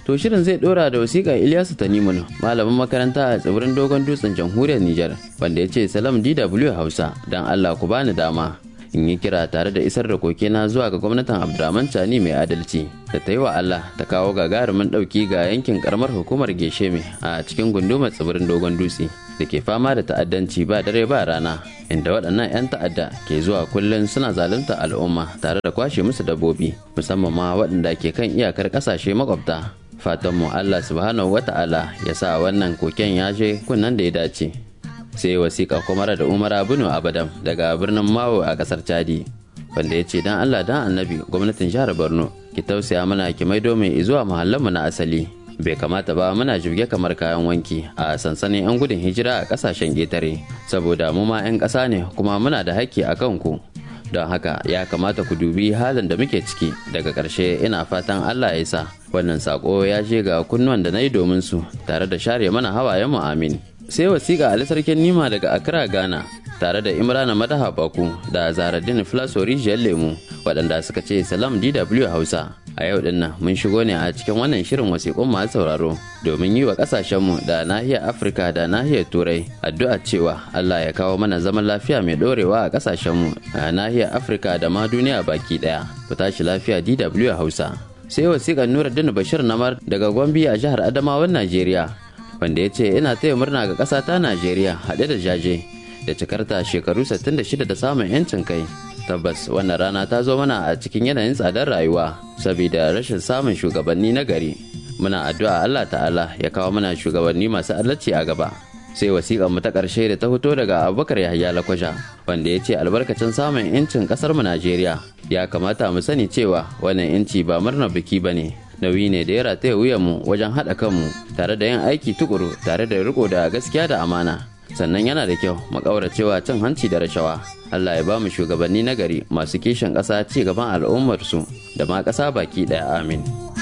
To shirin zai dora da wasiƙa Ilyasu Tanimun malamin makaranta a tsibirin dogon dutsen jamhuriyar Nijar wanda ya ce salam DW Hausa don Allah ku bani dama in yi kira tare da isar da kokena zuwa ga gwamnatin Abdurrahman Tani mai adalci da ta yi wa Allah ta kawo gagarumin ɗauki ga yankin karamar hukumar Gesheme a cikin gundumar tsibirin dogon dutse da ke fama da ta'addanci ba dare ba rana inda waɗannan 'yan ta'adda ke zuwa kullum suna zalunta al'umma tare da kwashe musu dabbobi musamman ma waɗanda ke kan iyakar ƙasashe makwabta fatanmu Allah subhanahu wata'ala ya sa wannan koken ya je kunnan da ya dace sai wasiƙa kuma da umara bunu abadam daga birnin mawo a ƙasar chadi wanda ya ce dan Allah dan annabi gwamnatin jihar Borno ki tausaya mana ki maido mai zuwa mu na asali bai kamata ba muna jirge kamar kayan wanki a sansanin 'yan gudun hijira a kasashen ƙetare saboda mu ma 'yan ƙasa ne kuma muna da haƙƙi a kanku don haka ya kamata ku dubi halin da muke ciki daga ƙarshe ina fatan allah ya sa wannan sako ya je ga kunnuwan da na yi domin su tare da share mana hawayen mu amin sai wasiƙa ali sarkin nima daga accra ghana tare da imrana madaha baku da zaradin flasori jiyar lemu waɗanda suka ce salam dw hausa a yau din nan mun shigo ne a cikin wannan shirin wasiƙun masu sauraro domin yi wa ƙasashenmu da nahiyar afirka da nahiyar turai addu'a cewa allah ya kawo mana zaman lafiya mai ɗorewa a ƙasashenmu a nahiyar afirka da ma duniya baki ɗaya ku tashi lafiya dw hausa sai wasiƙar nuruddin bashir namar daga gombe a jihar adamawan najeriya wanda ya ce ina taya murna ga ƙasa ta najeriya haɗe da jaje da cikarta shekaru 66 da samun 'yancin kai tabbas wannan rana ta zo mana a cikin yanayin tsadar rayuwa saboda rashin samun shugabanni na gari muna addu'a Allah ta'ala ya kawo mana shugabanni masu adalci a gaba sai wasiƙar mu ta ƙarshe da ta fito daga abubakar yahya lakwaja wanda ya ce albarkacin samun yancin ƙasar mu najeriya ya kamata mu sani cewa wannan yanci ba murnar biki ba ne nauyi ne da ya rataya wuyanmu wajen haɗa kanmu tare da yin aiki tukuru tare da riko da gaskiya da amana sannan yana da kyau mu cewa cin hanci da rashawa Allah ya ba mu shugabanni na gari masu kishin ƙasa ci gaban al'ummarsu da ma ƙasa baki ɗaya amin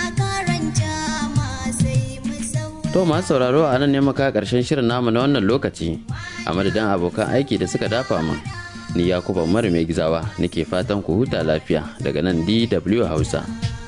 to masu sauraro a nan ne maka ƙarshen shirin namu na wannan lokaci a madadin abokan aiki da suka dafa min ni yakuba mara mai gizawa nake fatan ku huta lafiya daga nan dw hausa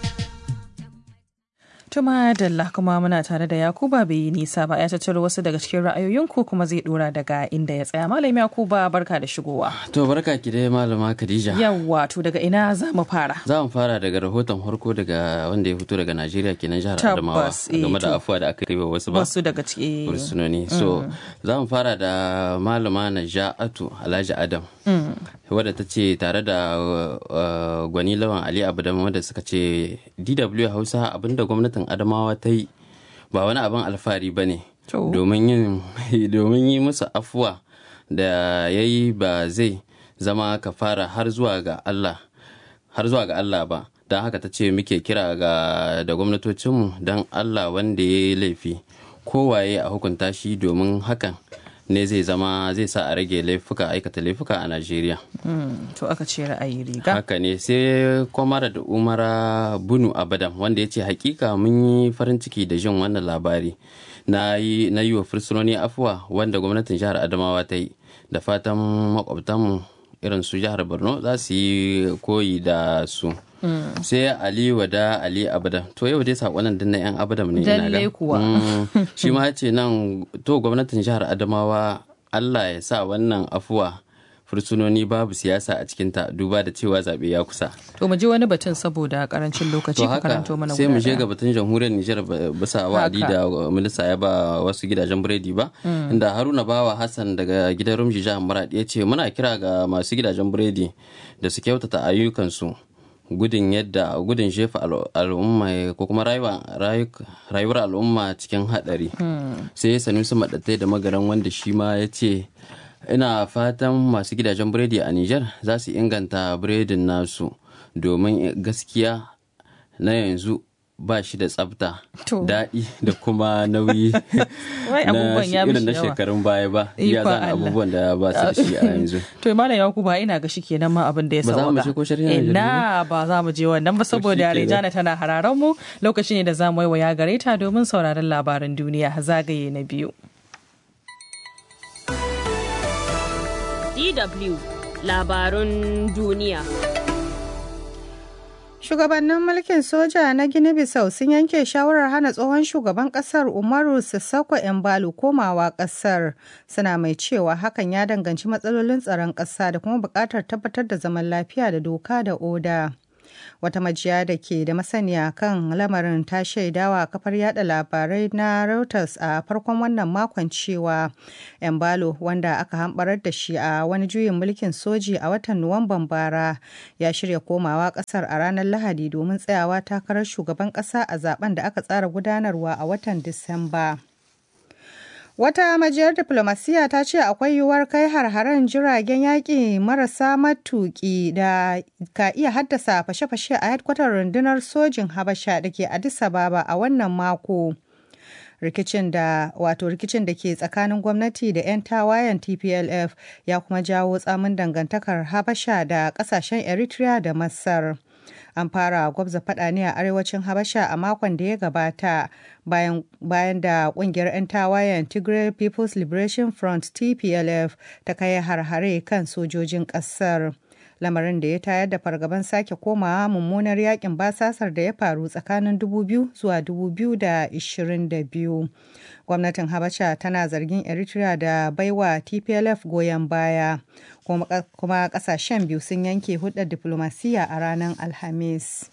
Tuma Dalla kuma muna tare da Yakuba bai yi nisa ba ya tattaro wasu daga cikin ra'ayoyinku kuma zai dora daga inda ya tsaya. Malam Yakuba barka da shigowa. To barka ki dai malama Khadija. Yawwa to daga ina za mu fara? Za mu fara daga rahoton farko daga wanda ya fito daga Najeriya kenan jihar Adamawa Tabbas, eh, game da to. afuwa da aka yi wa wasu ba. Wasu daga ciki. fursunoni so za mu fara da malama naja'atu alhaji adam wadda ta ce tare da uh, gwani lawan ali abudam wadda suka ce dw hausa abinda gwamnatin adamawa ta yi ba wani abin alfahari ba ne To. domin yin- domin yi musu afuwa da ya yi ba zai zama kafara har zuwa ga allah har zuwa ga Allah ba don haka ta ce muke kira ga da gwamnatocinmu don Allah wanda ya yi laifi kowaye a hukunta shi domin hakan ne zai zama zai sa a rage laifuka aikata laifuka a Najeriya. Mm, to aka ce ra'ayi riga. Haka ne sai kwamara da umara bunu abadam wanda ya ce hakika mun yi farin ciki da jin wannan labari na yi na yi wa fursunoni afuwa wanda gwamnatin jihar Adamawa ta yi da fatan makwabtanmu irin su jihar Borno za su yi koyi da su. sai ali wada ali abadam to yau dai sakonan din na yan abadam ne ina ga Lallai kuwa. Mm, shi ma ya ce nan to gwamnatin jihar adamawa allah ya sa wannan afuwa fursunoni babu siyasa a cikinta duba da cewa zaɓe ya kusa To mu ji wani batun saboda karancin lokaci to ka haka karanto mana sai mu guda je ɗaya. ga batun jamhuriyar Nijar ba- bisa wa'adi da minista ya ba wasu gidajen biredi ba inda Haruna Bawa Hassan daga gidan Rumji jihar Maradi ya ce muna kira ga masu gidajen biredi da su kyautata ayyukansu gudun yadda gudun jefa al- al'umma ko kuma rayuwa- rayu- rayuwar al'umma cikin hadari sai Sanusi Maɗattai da magaran wanda shi ma ya ce ina fatan masu gidajen biredi a Nijar za su inganta biredin nasu domin gaskiya na yanzu ba shi da tsafta To. daɗi da kuma nauyi Wai abubuwan ya irin mishi na yawa. shekarun baya ba ya Ikon zana Allah. abubuwan da ba su da shi a yanzu To Malam Yakuba ina ga shi kenan ma abin da ya Ba za mu sauka. je ko sharhin Najeriya Ina ba za mu je wannan ba saboda shikenan. Rijana tana hararan mu lokaci ne da za mu yi waya gare ta domin sauraron labaran duniya zagaye na biyu. DW labarun duniya. Shugabannin mulkin soja na Gini Bissau sun yanke shawarar hana tsohon shugaban kasar Umaru Sissoko Embalo komawa kasar. Suna mai cewa hakan ya danganci matsalolin tsaron ƙasa da kuma buƙatar tabbatar da zaman lafiya da doka da oda. Wata majiya da ke da masaniya kan lamarin ta shaidawa kafar yada labarai na Reuters a farkon wannan makon cewa Embalo wanda aka hambarar da shi a wani juyin mulkin soji a watan Nuwamban bara ya shirya komawa kasar a ranar Lahadi domin tsayawa takarar shugaban kasa a zaben da aka tsara gudanarwa a watan Disamba. Wata majiyar diplomasiya ta ce akwai yiwuwar kai har-haren jiragen yaƙi marasa matuƙi da ka iya haddasa fashe-fashe a hedkwatar rundunar sojin Habasha da ke Addis Ababa a wannan mako. rikicin da wato rikicin da ke tsakanin gwamnati da 'yan tawayen TPLF ya kuma jawo tsamin dangantakar Habasha da kasashen Eritrea da Masar. An fara gwabza fada ne a arewacin Habasha a makon da ya gabata bayan, bayan da kungiyar 'yan tawayen Tigray People's Liberation Front TPLF ta kai har-hare kan sojojin kasar. lamarin da ya tayar da fargaban sake komawa mummunar yakin basasar da ya faru tsakanin 2000 zuwa 2022 gwamnatin habasha tana zargin eritrea da baiwa tplf goyon baya kuma kasashen biyu sun yanke hudar diplomasiya a ranar alhamis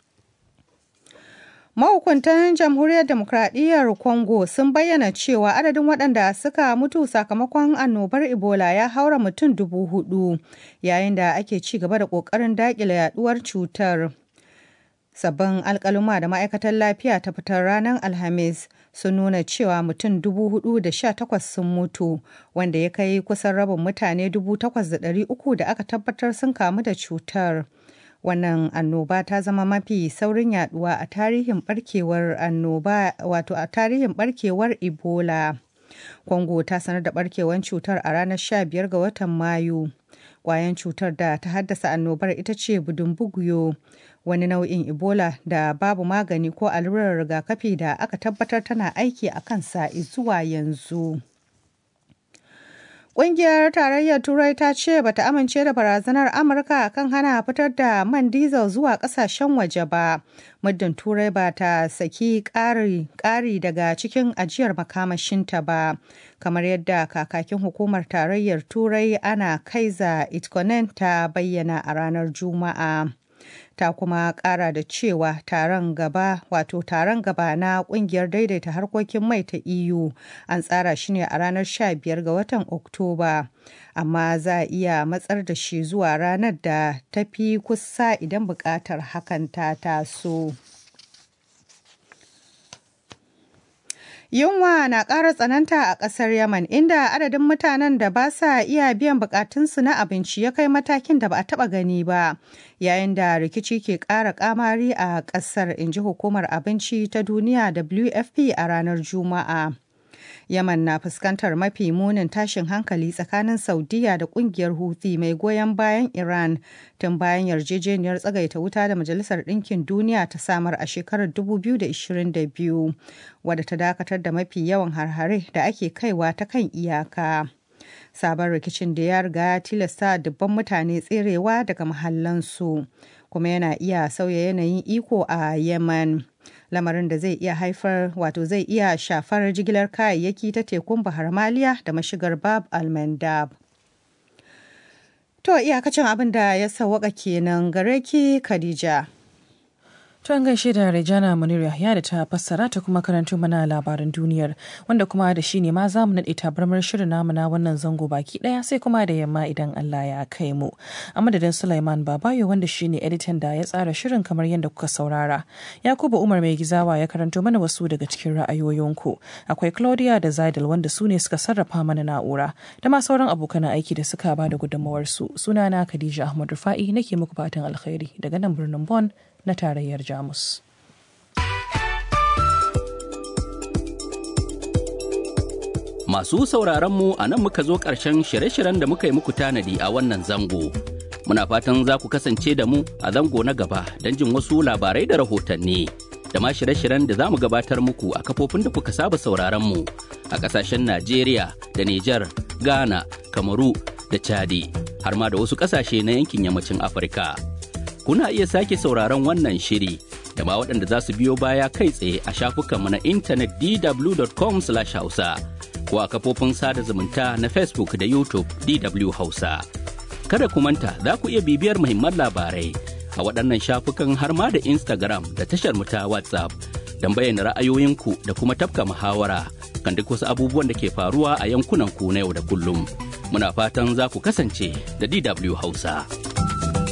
Mahukuntan Jamhuriyar Demokradiyyar Congo sun bayyana cewa adadin waɗanda suka mutu sakamakon annobar Ebola ya haura mutum dubu hudu yayin da ake ci gaba da ƙoƙarin daƙile yaduwar cutar. Sabbin alkaluma da ma'aikatar lafiya ta fitar ranar Alhamis sun nuna cewa mutum dubu hudu da sha takwas sun mutu wanda ya kai kusan rabin mutane dubu takwas da ɗari uku da aka tabbatar sun kamu da cutar. wannan annoba ta zama mafi saurin yaduwa a tarihin barkewar annoba wato a tarihin barkewar ebola congo ta sanar da barkewar cutar a ranar 15 ga watan mayu kwayan cutar da ta haddasa annobar ita ce budumbuguyo wani nau'in ebola da babu magani ko allurar rigakafi da aka tabbatar tana aiki a kansa zuwa yanzu. Ƙungiyar Tarayyar Turai ta ce bata amince da barazanar Amurka kan hana fitar da man diesel zuwa ƙasashen waje ba. Muddin Turai ba ta saki ƙari daga cikin ajiyar makamashinta ba. Kamar yadda kakakin hukumar Tarayyar Turai ana kaiza Itkonen ta bayyana a ranar Juma'a. ta kuma kara da cewa taron gaba wato taron gaba na kungiyar daidaita harkokin mai ta EU an tsara shi ne a ranar 15 ga watan Oktoba amma za a iya matsar da shi zuwa ranar da ta fi kusa idan bukatar hakan ta taso. Yunwa na ƙara tsananta a ƙasar Yaman inda adadin mutanen da ba sa iya biyan bukatunsu na abinci ya kai matakin da ba a taɓa gani ba, yayin da rikici ke ƙara ƙamari a ƙasar, in ji hukumar abinci ta duniya WFP a ranar Juma'a. Yaman na fuskantar mafi munin tashin hankali tsakanin Saudiya da kungiyar Houthi mai goyon bayan Iran tun bayan yarjejeniyar tsagaita wuta da Majalisar Ɗinkin Duniya ta samar a shekarar 2022 wadda ta dakatar da mafi yawan harhare da ake kaiwa ta kan iyaka. Sabon rikicin da ya riga ya tilasta dubban mutane tserewa daga mahallansu kuma yana iya sauya yanayin iko a Yemen. lamarin da zai iya haifar wato zai iya shafar jigilar kayayyaki ta tekun bahar maliya da mashigar bab almandab to iyakacin abin da ya sawaka kenan gare ki khadija To an gaishe da Rejana Munir Yahya da ta fassara ta kuma karanto mana labaran duniyar wanda kuma da shi ne ma za mu naɗe tabarmar shirin namu na wannan zango baki ɗaya sai kuma da yamma idan Allah ya kai mu. A madadin Sulaiman Babayo wanda shi ne editan da ya tsara shirin kamar yadda kuka saurara. Yakubu Umar mai gizawa ya karanto mana wasu daga cikin ra'ayoyinku. Akwai Claudia da Zaidal wanda su ne suka sarrafa mana na'ura da ma sauran abokan aiki da suka ba da gudunmawarsu. Sunana Khadija Ahmad Rufa'i nake muku fatan alkhairi daga nan birnin Bon na tarayyar Jamus. Masu sauraronmu a nan muka zo ƙarshen shirye-shiryen da muka yi muku tanadi a wannan zango. Muna fatan za ku kasance da mu a zango na gaba don jin wasu labarai da rahotanni. Da ma shirye-shiryen da za mu gabatar muku a kafofin da kuka saba sauraronmu a ƙasashen Najeriya da Nijar, Ghana, Kamaru da Chadi, har ma da wasu ƙasashe na yankin yammacin Afirka. kuna iya sake sauraron wannan shiri da ma waɗanda za su biyo baya kai tsaye a shafukanmu na intanet dw.com hausa ko a kafofin sada zumunta na facebook da youtube dw hausa kada ku manta za ku iya bibiyar muhimman labarai a waɗannan shafukan har ma da instagram da tashar mu ta whatsapp don bayyana ra'ayoyinku da kuma tafka muhawara kan duk wasu abubuwan da ke faruwa a yankunan ku na yau da kullum muna fatan za ku kasance da dw hausa.